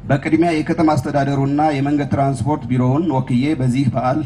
በቅድሚያ የከተማ አስተዳደሩና የመንገድ ትራንስፖርት ቢሮውን ወክዬ በዚህ በዓል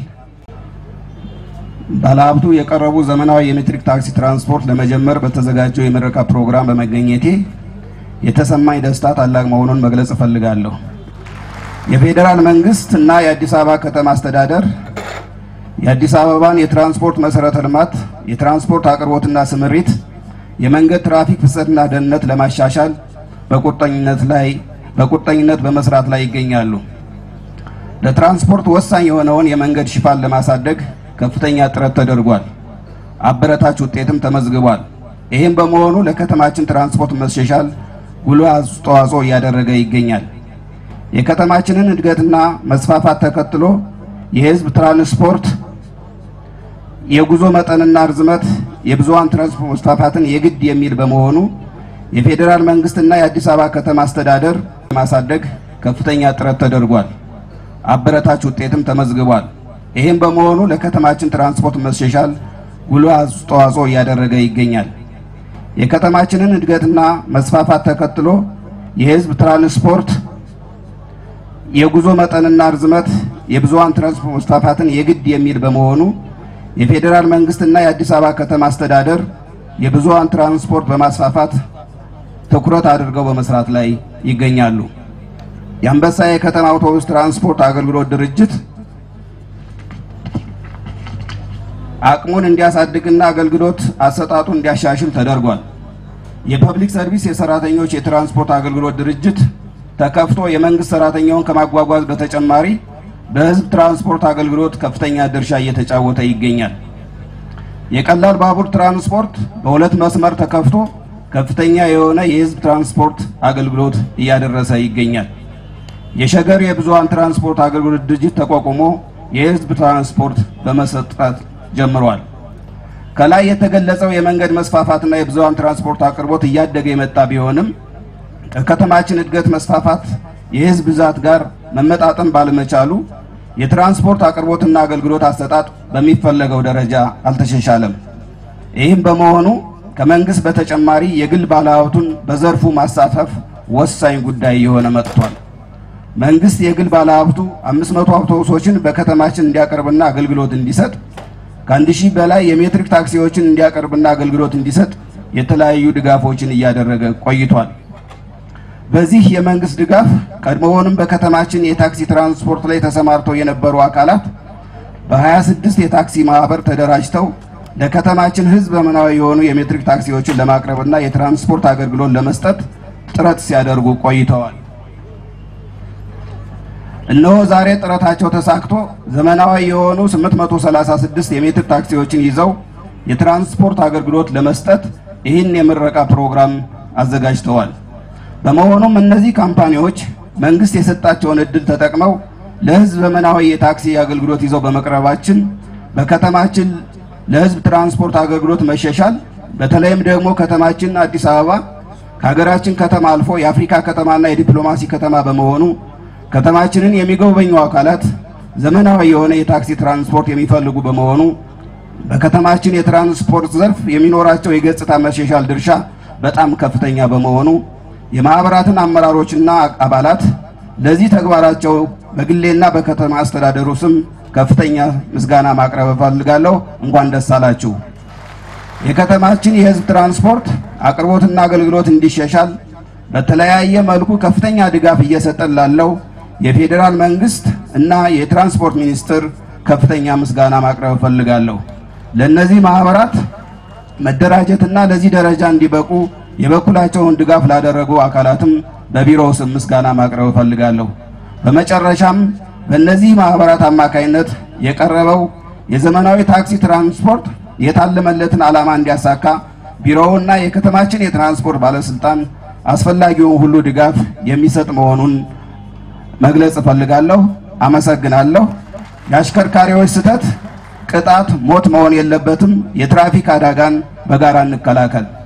ባለሀብቱ የቀረቡ ዘመናዊ የሜትሪክ ታክሲ ትራንስፖርት ለመጀመር በተዘጋጀው የምረቃ ፕሮግራም በመገኘቴ የተሰማኝ ደስታ ታላቅ መሆኑን መግለጽ እፈልጋለሁ። የፌዴራል መንግስት እና የአዲስ አበባ ከተማ አስተዳደር የአዲስ አበባን የትራንስፖርት መሰረተ ልማት፣ የትራንስፖርት አቅርቦትና ስምሪት፣ የመንገድ ትራፊክ ፍሰትና ደህንነት ለማሻሻል በቁርጠኝነት ላይ በቁርጠኝነት በመስራት ላይ ይገኛሉ። ለትራንስፖርት ወሳኝ የሆነውን የመንገድ ሽፋን ለማሳደግ ከፍተኛ ጥረት ተደርጓል። አበረታች ውጤትም ተመዝግቧል። ይህም በመሆኑ ለከተማችን ትራንስፖርት መሻሻል ጉልህ አስተዋጽኦ እያደረገ ይገኛል። የከተማችንን እድገትና መስፋፋት ተከትሎ የህዝብ ትራንስፖርት የጉዞ መጠንና ርዝመት የብዙሃን ትራንስፖርት መስፋፋትን የግድ የሚል በመሆኑ የፌዴራል መንግስትና የአዲስ አበባ ከተማ አስተዳደር ለማሳደግ ከፍተኛ ጥረት ተደርጓል። አበረታች ውጤትም ተመዝግቧል። ይህም በመሆኑ ለከተማችን ትራንስፖርት መሻሻል ጉልህ አስተዋጽኦ እያደረገ ይገኛል። የከተማችንን እድገትና መስፋፋት ተከትሎ የህዝብ ትራንስፖርት የጉዞ መጠንና ርዝመት የብዙሃን ትራንስፖርት መስፋፋትን የግድ የሚል በመሆኑ የፌዴራል መንግስትና የአዲስ አበባ ከተማ አስተዳደር የብዙሃን ትራንስፖርት በማስፋፋት ትኩረት አድርገው በመስራት ላይ ይገኛሉ። የአንበሳ የከተማ አውቶቡስ ትራንስፖርት አገልግሎት ድርጅት አቅሙን እንዲያሳድግና አገልግሎት አሰጣጡ እንዲያሻሽል ተደርጓል። የፐብሊክ ሰርቪስ የሰራተኞች የትራንስፖርት አገልግሎት ድርጅት ተከፍቶ የመንግስት ሰራተኛውን ከማጓጓዝ በተጨማሪ በህዝብ ትራንስፖርት አገልግሎት ከፍተኛ ድርሻ እየተጫወተ ይገኛል። የቀላል ባቡር ትራንስፖርት በሁለት መስመር ተከፍቶ ከፍተኛ የሆነ የህዝብ ትራንስፖርት አገልግሎት እያደረሰ ይገኛል። የሸገር የብዙሃን ትራንስፖርት አገልግሎት ድርጅት ተቋቁሞ የህዝብ ትራንስፖርት በመሰጠት ጀምሯል። ከላይ የተገለጸው የመንገድ መስፋፋትና የብዙሃን ትራንስፖርት አቅርቦት እያደገ የመጣ ቢሆንም ከከተማችን እድገት መስፋፋት የህዝብ ብዛት ጋር መመጣጠን ባለመቻሉ የትራንስፖርት አቅርቦትና አገልግሎት አሰጣጥ በሚፈለገው ደረጃ አልተሻሻለም። ይህም በመሆኑ ከመንግስት በተጨማሪ የግል ባለሀብቱን በዘርፉ ማሳተፍ ወሳኝ ጉዳይ እየሆነ መጥቷል። መንግስት የግል ባለሀብቱ 500 አውቶቡሶችን በከተማችን እንዲያቀርብና አገልግሎት እንዲሰጥ ከአንድ ሺህ በላይ የሜትሪክ ታክሲዎችን እንዲያቀርብና አገልግሎት እንዲሰጥ የተለያዩ ድጋፎችን እያደረገ ቆይቷል። በዚህ የመንግስት ድጋፍ ቀድሞውንም በከተማችን የታክሲ ትራንስፖርት ላይ ተሰማርተው የነበሩ አካላት በ26 የታክሲ ማህበር ተደራጅተው ለከተማችን ህዝብ ዘመናዊ የሆኑ የሜትሪክ ታክሲዎችን ለማቅረብና የትራንስፖርት አገልግሎት ለመስጠት ጥረት ሲያደርጉ ቆይተዋል። እነሆ ዛሬ ጥረታቸው ተሳክቶ ዘመናዊ የሆኑ 836 የሜትር ታክሲዎችን ይዘው የትራንስፖርት አገልግሎት ለመስጠት ይህን የምረቃ ፕሮግራም አዘጋጅተዋል። በመሆኑም እነዚህ ካምፓኒዎች መንግስት የሰጣቸውን እድል ተጠቅመው ለህዝብ ዘመናዊ የታክሲ አገልግሎት ይዘው በመቅረባችን በከተማችን ለህዝብ ትራንስፖርት አገልግሎት መሻሻል በተለይም ደግሞ ከተማችን አዲስ አበባ ከሀገራችን ከተማ አልፎ የአፍሪካ ከተማና የዲፕሎማሲ ከተማ በመሆኑ ከተማችንን የሚጎበኙ አካላት ዘመናዊ የሆነ የታክሲ ትራንስፖርት የሚፈልጉ በመሆኑ በከተማችን የትራንስፖርት ዘርፍ የሚኖራቸው የገጽታ መሻሻል ድርሻ በጣም ከፍተኛ በመሆኑ የማህበራትን አመራሮችና አባላት ለዚህ ተግባራቸው በግሌና በከተማ አስተዳደሩ ስም ከፍተኛ ምስጋና ማቅረብ እፈልጋለሁ። እንኳን ደስ አላችሁ። የከተማችን የህዝብ ትራንስፖርት አቅርቦትና አገልግሎት እንዲሻሻል በተለያየ መልኩ ከፍተኛ ድጋፍ እየሰጠን ላለው የፌዴራል መንግስት እና የትራንስፖርት ሚኒስቴር ከፍተኛ ምስጋና ማቅረብ እፈልጋለሁ። ለእነዚህ ማህበራት መደራጀትና ለዚህ ደረጃ እንዲበቁ የበኩላቸውን ድጋፍ ላደረጉ አካላትም በቢሮው ስም ምስጋና ማቅረብ እፈልጋለሁ። በመጨረሻም በእነዚህ ማህበራት አማካይነት የቀረበው የዘመናዊ ታክሲ ትራንስፖርት የታለመለትን ዓላማ እንዲያሳካ ቢሮውና የከተማችን የትራንስፖርት ባለስልጣን አስፈላጊውን ሁሉ ድጋፍ የሚሰጥ መሆኑን መግለጽ እፈልጋለሁ። አመሰግናለሁ። የአሽከርካሪዎች ስህተት ቅጣት ሞት መሆን የለበትም። የትራፊክ አደጋን በጋራ እንከላከል።